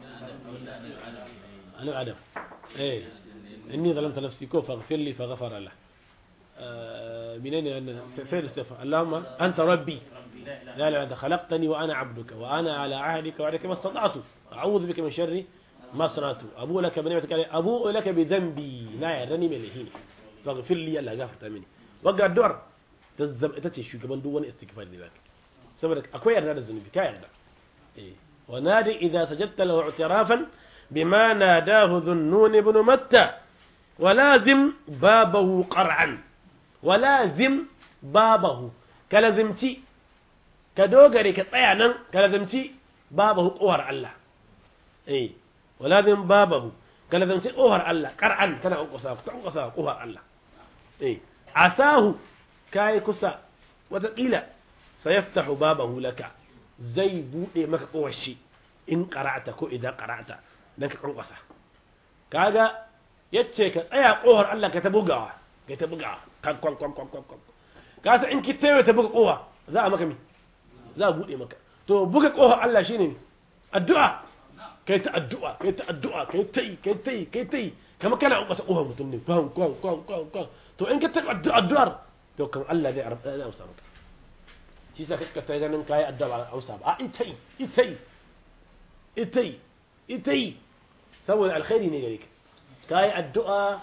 ana adam eh inni zalamta nafsi ko faghfir li faghfara la منين أنا سيد استغفر اللهم أنت ربي لا لا أنت خلقتني وأنا عبدك وأنا على عهدك وعدك ما استطعت أعوذ بك من شر ما صنعت أبو لك بنعمتك علي أبوء لك بذنبي لا يرني من الهين فاغفر لي الله غفرت مني وقع الدعر ita ce shugaban duk wani istighfar da zaka saboda akwai yarda da zunubi ka yarda eh wa nadi idza sajadta lahu i'tirafan bima nadahu dhunnun ibn matta wa lazim babahu qar'an wa lazim babahu ka lazimci ka dogare ka tsaya nan ka lazimci babahu kohar Allah eh walazim babahu ka lazimci kohar Allah qar'an kana kunkusa kunkusa kohar Allah eh asahu kai kusa wataƙila sayaftahu babahu laka zai bude maka kohar shi in qara'ata ko idan qara'ata dan ka kunkusa kaga yace ka tsaya kohar Allah ka ta bugawa ka ta bugawa kan kwan kwan kwan kwan ka san in ki tayo ta buga kowa za a maka mi za a bude maka to buga kohar Allah shine addu'a kai ta addu'a kai ta addu'a kai ta yi kai ta yi kai ta yi kamar kana an kasa kohar mutum ne kwan kwan kwan kwan kwan to in ka ta addu'a addu'ar to kan Allah zai arba zai amsa maka shi sa kaka ta ganin kai addu'a ba amsa ba a ita yi ita yi ita yi ita yi saboda alkhairi ne gare ka kai addu'a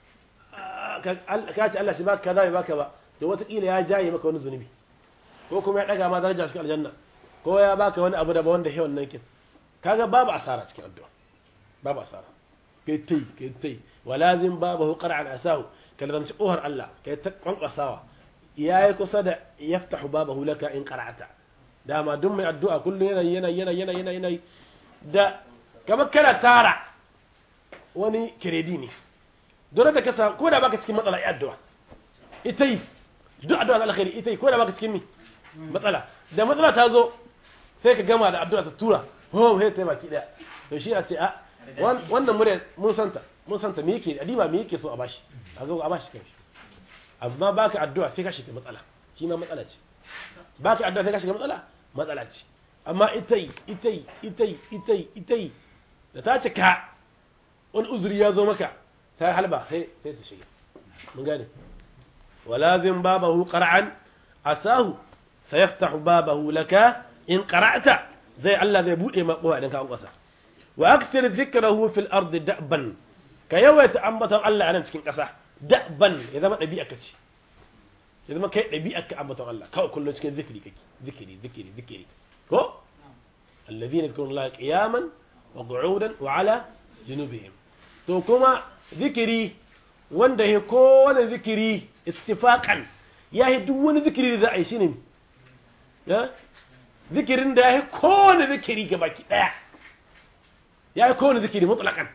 ka ce Allah shi baka kaza bai baka ba to wataƙila ya jaye maka wani zunubi ko kuma ya ɗaga ma daraja cikin aljanna ko ya baka wani abu da ba wanda hewan nan kin kaga babu asara cikin addu'a babu asara kai tai kai tai walazim babahu qara'an asahu kallan ci kohar Allah kai ta kwankwasawa yayi kusa da yaftahu babahu laka in qara'ata dama duk mai addu'a kullum yana yana yana yana yana yana da kamar kana tara wani kiredi ne dole da kasa ko da baka cikin matsala ya addu'a ita yi duk addu'a alkhairi ita yi ko da baka cikin mi matsala da matsala ta zo sai ka gama da addu'a ta tura oh sai ta baki daya to shi a ce a wannan murya mun santa mun santa me yake adiba me yake so a bashi a zo a bashi kai amma baka addu'a sai ka shiga matsala shi ma matsala ce baka addu'a sai ka shiga matsala matsala ce amma ita yi ita yi ita yi ita yi ita yi da ta cika wani uzuri ya zo maka ta halba sai sai ta shiga mun gane ولازم بابه قرعا عساه سيفتح بابه لك إن قرأت زي الله زي بوئي ما قوة إنك أنقصى وأكثر ذكره في الأرض دأبا كيوة أنبت الله أنا مسكين قصى دأبا إذا ما نبيئك شيء إذا ما كي نبيئك أنبت الله كو كله مسكين ذكري كي ذكري ذكري ذكري كو الذين يذكرون الله قياما وقعودا وعلى جنوبهم تو كما ذكري wanda ya kowane zikiri istifaqan ya yi duk wani zikiri da za a yi shi ne ya zikirin da ya yi kowane zikiri ga baki daya ya yi kowane zikiri mutlaqan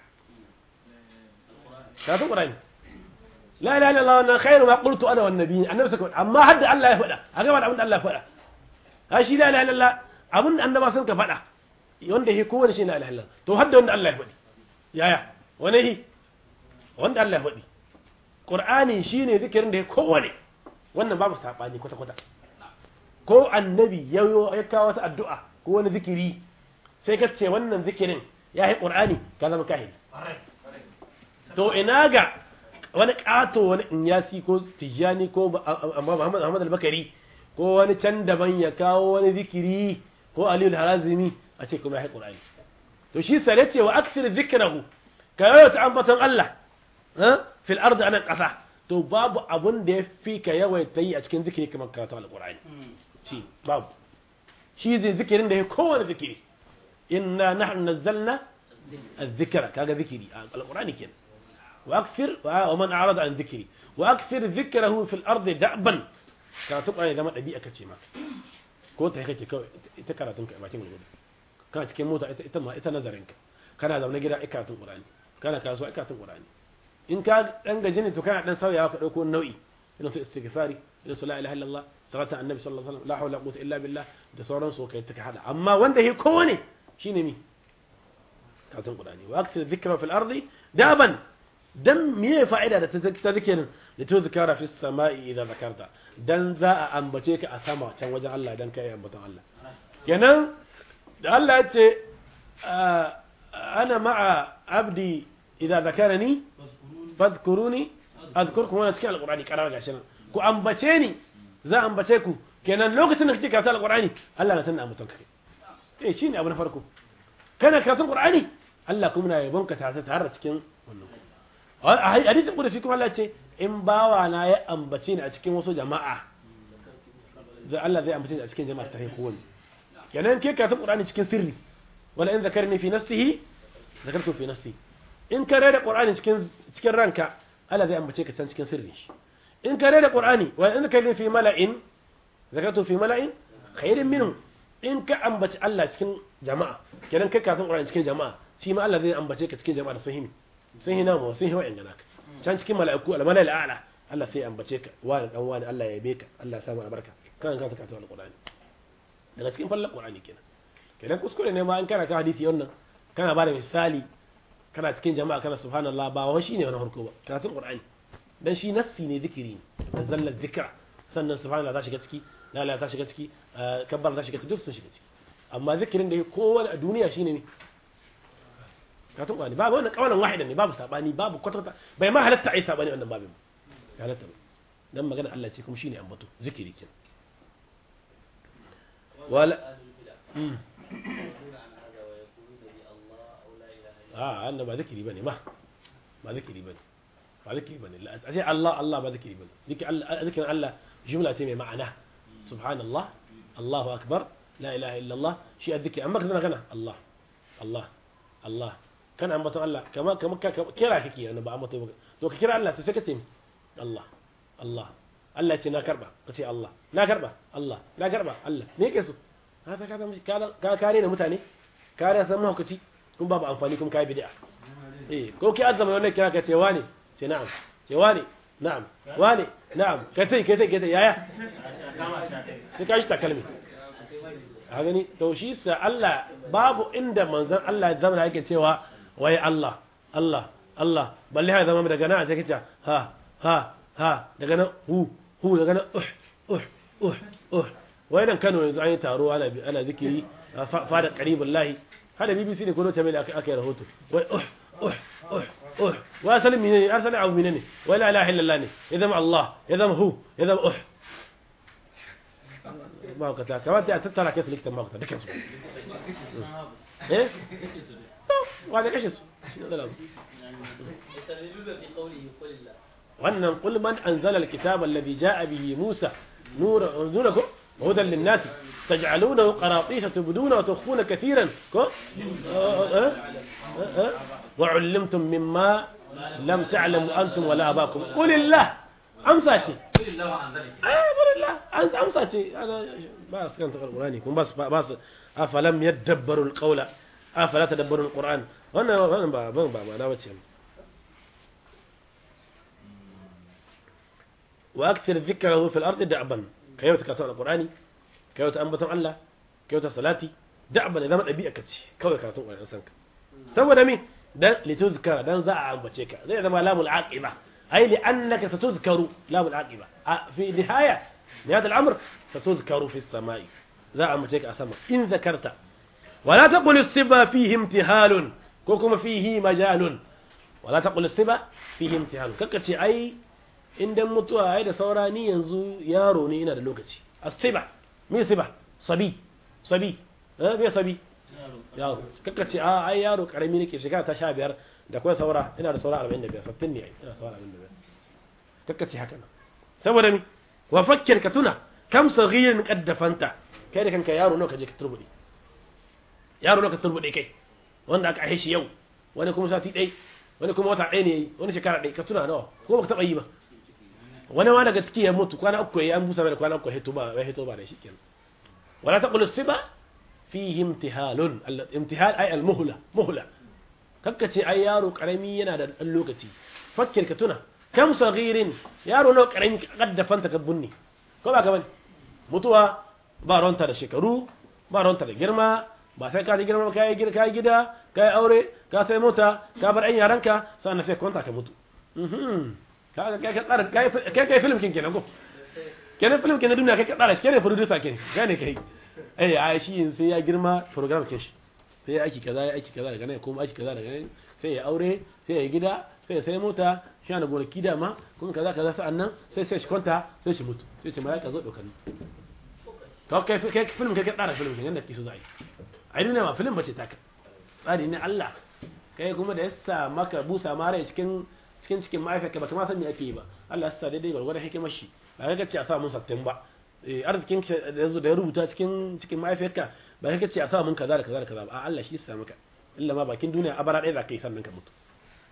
ka ta qur'ani la ilaha illallah wa khairu ma qultu ana wan nabiyyin annabi saka amma hadda Allah ya faɗa a gaba da abin da Allah ya faɗa ha shi la ilaha illallah abin da annaba sun ka faɗa wanda ya kowane shi na ilaha illallah to hadda wanda Allah ya faɗi yaya wani hi wanda Allah ya faɗi Qur'ani shine zikirin da ya kowane wannan babu sabani kwata kwata ko annabi ya ya kawo wata addu'a ko wani zikiri sai ka ce wannan zikirin ya yi Qur'ani ka zama kahiri to ina ga wani kato wani inyasi ko tijani ko Muhammad Ahmad al-Bakari ko wani can daban ya kawo wani zikiri ko Aliyu al-Harazimi a ce kuma ya yi Qur'ani to shi sare ce wa aksir zikrahu ka yawaita ambaton Allah fil ardi anan ƙasa to babu abun da ya fi ka yawaita yi a cikin zikiri kamar karatu alƙur'ani shi babu shi zai zikirin da ya kowane zikiri inna nahnu nazzalna الذكر كذا ذكري القرآن كان وأكثر ومن أعرض عن ذكري وأكثر ذكره في الأرض دأبا كانت تقرأ إذا ما أبي أكتشما كنت هيك ita karatun ka bakin gudu kana cikin mota ita ma ita nazarin ka kana zaune gida ikatun qur'ani kana kasuwa ikatun qur'ani in ka dan gaji ne to kana dan sauyawa ka dauko nau'i ina to istighfari ina so la ilaha illallah salatu annabi sallallahu alaihi wasallam la hawla wala quwwata illa billah da sauran su kai ta hada amma wanda yake kowane shine mi karatun qur'ani wa aksir dhikra fil ardi daban dan me fa'ida da ta zikirin da to zikara fi sama'i idan zakarta dan za a ambace ka a sama can wajen Allah dan kai ambaton Allah kenan da Allah ya ce ana ma'a abdi idan zakarani fadhkuruni azkurkum wannan cikin alqur'ani karar gashi nan ku ambace ni za a ambace ku kenan lokacin da kake karatu alqur'ani Allah na tana ambaton kai eh shine abu na farko kana karatun qur'ani Allah kuma na yabon ka tare tare cikin wannan hadisin kudusi kuma Allah ce in bawa na ya ambace ni a cikin wasu jama'a zai Allah zai ambace ni a cikin jama'a ta haiku wani kenan ke karatun qur'ani cikin sirri wala in zakarni fi nafsihi zakartu fi nafsi in ka rera qur'ani cikin cikin ranka Allah zai ambace ka can cikin sirri in ka rera qur'ani wala in zakarni fi mala'in zakartu fi mala'in khairin minhum in ka ambaci Allah cikin jama'a kenan kai karatun Qur'ani cikin jama'a shi ma Allah zai ambace ka cikin jama'a da sun himi sun hina mu sun hiwa ingana ka can cikin mala'iku al-mala'il a'la Allah sai ya ambace ka wani dan wani Allah ya yabe ka Allah ya samu albarka kan ka karatu al-Qur'ani daga cikin fallan Qur'ani kenan kenan kuskure ne ma an kana ka hadisi wannan kana ba da misali kana cikin jama'a kana subhanallah ba wa shine wani harko ba karatun Qur'ani dan shi nassi ne zikiri ne zallar zikra sannan subhanallah za shiga ciki la la ta shiga ciki kabbar ta shiga ciki duk sun shiga ciki amma zikirin da kowane a duniya shine ne karatun Qur'ani babu wannan kawalan wahidan ne babu sabani babu kwatata bai ma halatta ai sabani wannan babin ba halatta ba dan magana Allah ce kuma shine ambato zikiri kenan wala a annan ba zikiri bane ma ba zikiri bane ba zikiri bane a ce Allah Allah ba zikiri bane zikirin Allah jumla ce mai ma'ana subhanallah Allahu akbar la ilaha illallah shi azzikiri amma kana kana Allah Allah Allah kana ambaton Allah kama kama kira kake yana ba ambato to ka kira Allah sai ka ce Allah Allah Allah ce na karba ka ce Allah na karba Allah na karba Allah me yake so haka ka ka kare da mutane kare san mahaukaci kun babu amfani kuma kai bid'a eh ko ki azama wannan kira ka ce wani ce na'am ce wani na'am wani na'am kai tai kai tai kai tai yaya sai ka shi takalmi a gani to shi sa Allah babu inda manzon Allah ya zama yake cewa wai Allah Allah Allah balle ha zama daga nan sai kace ha ha ha daga nan hu hu daga nan uh uh uh uh wai nan Kano yanzu an yi taro ana ana zikiri fada qaribullahi hada BBC ne ko lokaci mai aka yi rahoto wai uh uh uh uh wa asalin menene asalin abu menene wai la ilaha illallah ne ya zama Allah ya zama hu ya zama uh mahaukata kamata a tattara kai su likitan mahaukata dukansu eh wa da kashe su wannan qul man anzala alkitaba alladhi jaa bihi musa nura nurakum hudan lin-nas taj'alunahu qaratisa tubduna wa tukhfuna katiran ko wa 'allamtum mimma lam ta'lamu antum wala abakum qul illah amsa ce an amsa ce ba su kan takar ƙurani kuma ba su afalam yadabbaru alqawla afala tadabbaru alquran wannan wannan ba ban ba ma'ana bace wa akthar dhikrahu fil ardi da'ban kayo ta karatu alqurani kayo ta ambaton Allah kayo ta salati da'ban idan dabi'a kace kawai karatun ƙurani san ka saboda me dan lituzkara dan za a ambace ka zai zama lamul aqiba أي لأنك ستذكر لا بالعاقبة في نهاية نهاية الأمر ستذكر في السماء ذا أمتك أسمى إن ذكرت ولا تقل الصبا فيه امتهال كوكما فيه مجال ولا تقل الصبا فيه امتهال ككتي أي إن دم متوى أي سوراني ينزو ياروني إنا دلوكتي الصبا مين صبا صبي صبي ها مين صبي yaro kaka ce a ai yaro karami nake shekara ta sha biyar da kuma saura ina da saura arba'in da biyar sattin ne ina saura arba'in da biyar kaka ce haka nan saboda mi wa fakkir ka tuna kam saghirin qaddafanta kai da kanka yaro nawa ka je ka turbude yaro nawa ka turbude kai wanda aka aihe shi yau wani kuma sati ɗai wani kuma wata ɗaya ne yayi wani shekara ɗaya ka tuna nawa ko baka taɓa yi ba wani ma daga ciki ya mutu kwana uku yayi an busa mai da kwana uku ya hito ba ya hito ba da shi kenan wala taqulu siba fihi imtihalun imtihal ay al muhla muhla kakkace ai yaro karami yana da dan lokaci fakkir ka tuna kam saghirin yaro nawa karami kaddafanta ka bunni ko ba ka bane mutuwa ba ronta da shekaru ba ronta da girma ba sai ka ji girma ka yi gida ka yi gida ka yi aure ka sai mota ka bar ɗan yaranka sannan sai kwanta ka mutu ka kai ka tsara kai kai film kin kenan ko kenan film kenan duniya kai ka tsara shi kenan producer kin gane kai eh a shi sai ya girma program kin shi sai ya aiki kaza ya aiki kaza daga nan kuma aiki kaza daga nan sai ya aure sai ya gida sai ya sai mota shi na gonaki da ma kuma kaza kaza sa'an nan sai sai shi kwanta sai shi mutu sai ce malaka zo dokani to kai kai film kai ka tsara film kin yanda kiso zai ai duniya ma film bace taka tsari ne Allah kai kuma da yasa maka busa mare cikin cikin cikin ma'aikata ba kuma san me ake yi ba Allah ya sa daidai gwargwadon hikimar shi ba kai kace a sa mun sattin ba arzikin da yazo da ya rubuta cikin cikin ma'aikata ba kai kace a sa mun kaza da kaza da kaza ba Allah shi ya sa maka illa ma bakin duniya abara ɗaya za ka yi sannan ka mutu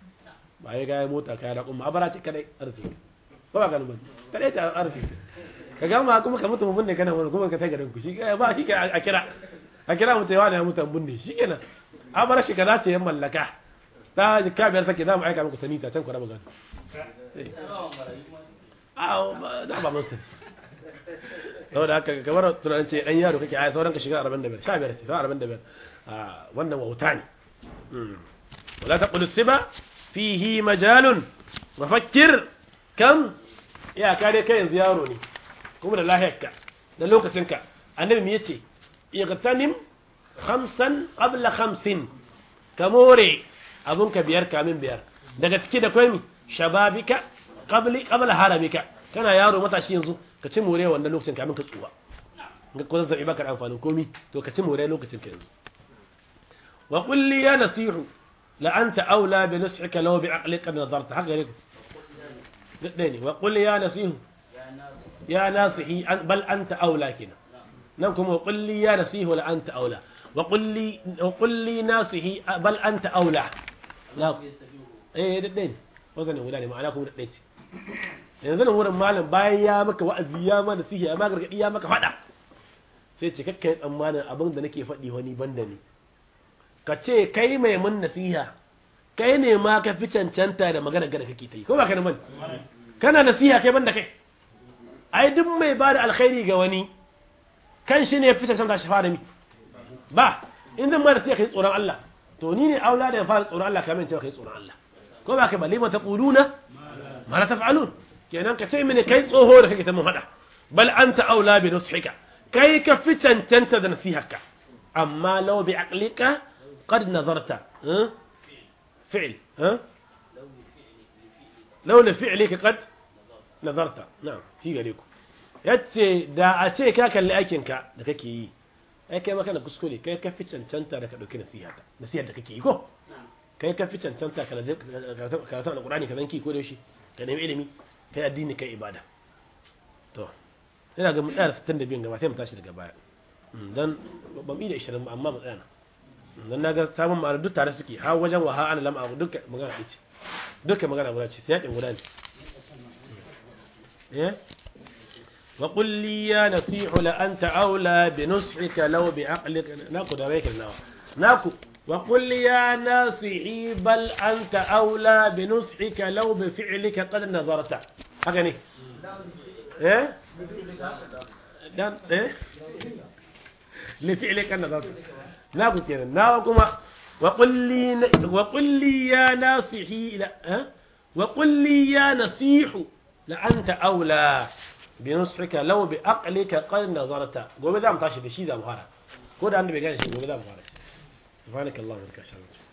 ba ya gaya mota kaya da kuma abara ce kadai arziki ba ba ganin ba kadai ta arziki ka gama kuma ka mutu mun ne kana wani kuma ka tai garin ku shi ba shi a kira a kira mutu yawa ne mutu mun ne shi kenan a bar shi kaza ce yan mallaka ta ji ka biyar take za mu aika muku sanita can ku raba gado a da ba mun sani saboda haka kamar tunanin ce dan yaro kake ai sauran ka shiga 45 15 ce sauran 45 a wannan wauta ne wala taqulu siba fihi majalun wa fakkir kam ya kare kai yanzu yaro ne kuma da lahiyarka da lokacinka annabi me yace igtanim khamsan qabla khamsin kamore abun ka biyar kamin biyar daga ciki da kwai mi shababika qabli qabla haramika kana yaro matashi yanzu ka ci more wannan lokacin kamin ka tsuwa ga ko zazzabi baka da amfanin komi to ka ci more lokacin ka yanzu wa qul li ya nasihu la anta aula bi nus'ika law bi aqlika nadarta haka ne dai ne wa qul ya nasihu ya nasihi bal anta aula kina nan kuma wa qul li ya nasihu la anta aula wa qul li wa qul li nasihi bal anta aula la eh dai ne wazan guda ne ma'ana kuma dai ce yanzu nan wurin malam bayan ya maka wa'azi ya ma da sihi ya ma gargadi ya maka fada sai ce kakkai tsammanin abin da nake faɗi wani banda ne ka ce kai mai mun nasiha kai ne ma ka fi cancanta da magana gada kake ta yi ko ba ka da man kana nasiha kai banda kai ai duk mai ba da alkhairi ga wani kan shi ne fi cancanta shi fara mi ba in zan ma nasiha kai tsoron Allah to ni ne aula da ya fara tsoron Allah kamar cewa kai tsoron Allah ko ba ka ba lima taquluna ma la taf'alun kenan ka ce mini kai tsoho da kake ta mun hada bal anta aula bi nushika kai ka fi cancanta da nasiharka amma law bi aqlika qad nazarta fi'l law li fi'lika qad nazarta na'am fi gare ku yace da a ce ka kalli aikin ka da kake yi ai kai maka na kuskure kai ka fi cancanta da ka dauki nasiharka nasihar da kake yi ko kai ka fi cancanta ka karatu da Qur'ani ka zanki ko da shi ka nemi ilimi kai addini kai ibada to ina ga mu tsaya 62 gaba sai mu tashi daga baya dan ban bi da 20 ba amma mu tsaya dan naga sabon ma'ana duk tare suke har wajen wa ha ana lam a duka magana ce duka magana guda ce sai yakin guda ne eh wa qul li ya nasihu la anta aula bi nus'ika law bi aqlika naku da rai nawa naku wa qul ya nasihi bal anta aula bi nus'ika law bi fi'lika qad nazarta haka ne eh dan eh li fi'lika nazarta na ku kenan na kuma wa qulli wa qulli ya nasihi la wa qulli ya nasihu la anta aula bi nusrika law bi aqlika qad nazarta gobe za mu tashi da shi za mu fara ko da annabi gane shi gobe za mu fara subhanakallahumma wa bihamdika